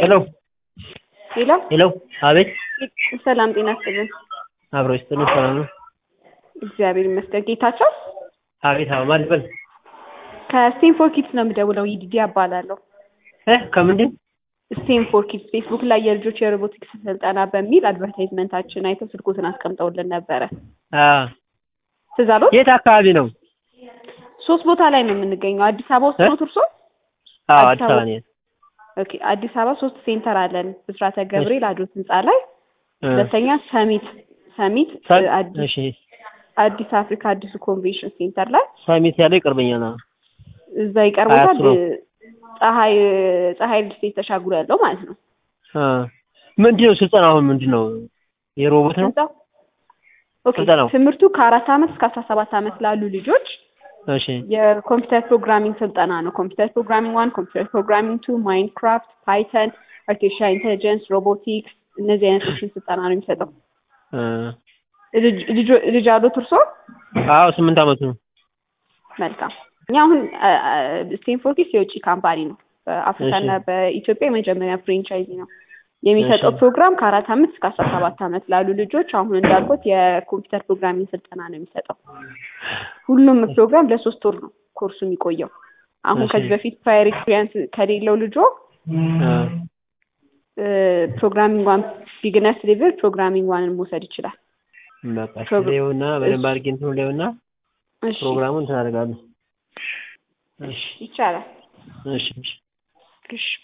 ሄሎ ሄሎ ሄሎ፣ አቤት። ሰላም ጤና ይስጥልን። አብሮ ይስጥልኝ። ሰላም ነው? እግዚአብሔር ይመስገን። ጌታቸው አቤት። አዎ፣ ማን ልበል? ከስቴንፎር ኪድስ ነው የምደውለው። ይዲዲ እባላለሁ። እ ከምንድን ስቴንፎር ኪድስ ፌስቡክ ላይ የልጆች የሮቦቲክስ ስልጠና በሚል አድቨርታይዝመንታችን አይተው ስልኮትን አስቀምጠውልን ነበረ። አ ትዝ አሎት? የት አካባቢ ነው? ሶስት ቦታ ላይ ነው የምንገኘው። አዲስ አበባ ውስጥ እ? ነው እርሶ? አዎ፣ አዲስ አዲስ አበባ አበባ። ነው። ኦኬ። አዲስ አበባ ሶስት ሴንተር አለን። ብስራተ ገብርኤል አዶት ህንፃ ላይ፣ እ፣ ሁለተኛ ሰሚት ሰሚት ሰ- እ፣ አዲስ እሺ፣ አዲስ አፍሪካ አዲሱ ኮንቬንሽን ሴንተር ላይ ሳሚት ያለው ይቀርበኛል። አዎ። እዛ ይቀርቦታል። አያት ነው። ፀሐይ ፀሐይ ልስቴት ተሻግሮ ያለው ማለት ነው። አ ምንድን ነው ስልጠና? አሁን ምንድን ነው? የሮቦት ነው? ህንጻው ኦኬ። ስልጠናው? ትምህርቱ ከአራት ዓመት እስከ አስራ ሰባት ዓመት ላሉ ልጆች እሺ፣ የኮምፒውተር ፕሮግራሚንግ ስልጠና ነው። ኮምፒውተር ፕሮግራሚንግ ዋን፣ ኮምፒውተር ፕሮግራሚንግ ቱ፣ ማይንክራፍት፣ ፓይተን፣ አርቲፊሻል ኢንቴሊጀንስ፣ ሮቦቲክስ እነዚህ አይነቶችን ስልጠና ነው የሚሰጠው። እ፣ ልጅ- ልጆ- ልጅ አሉት እርሶ? አዎ፣ ስምንት ዓመቱ ነው። መልካም። እኛ አሁን ስቴንፎር ኪድስ የውጭ ካምፓኒ ነው። በአፍሪካና እሺ። በኢትዮጵያ የመጀመሪያ ፍሬንቻይዚ ነው የሚሰጠው እሺ። ፕሮግራም ከአራት ዓመት እስከ አስራ ሰባት ዓመት ላሉ ልጆች አሁን እንዳልኩት የኮምፒውተር ፕሮግራሚንግ ስልጠና ነው የሚሰጠው። ሁሉም ፕሮግራም ለሶስት ወር ነው ኮርሱ የሚቆየው። አሁን እሺ። ከዚህ በፊት ፕራየር ኤክስፒሪየንስ ከሌለው ልጆ አ ፕሮግራሚንግ ዋን ቢግነርስ ሌቭል ፕሮግራሚንግ ዋንን መውሰድ ይችላል። በቃ ፕሮግራ- ሌውና በደንብ አድርጌ እንትኑ ሌውና እሺ ፕሮግራሙን እንትን አደርጋለሁ። እሺ፣ ይቻላል። እሺ፣ እሺ። እሺ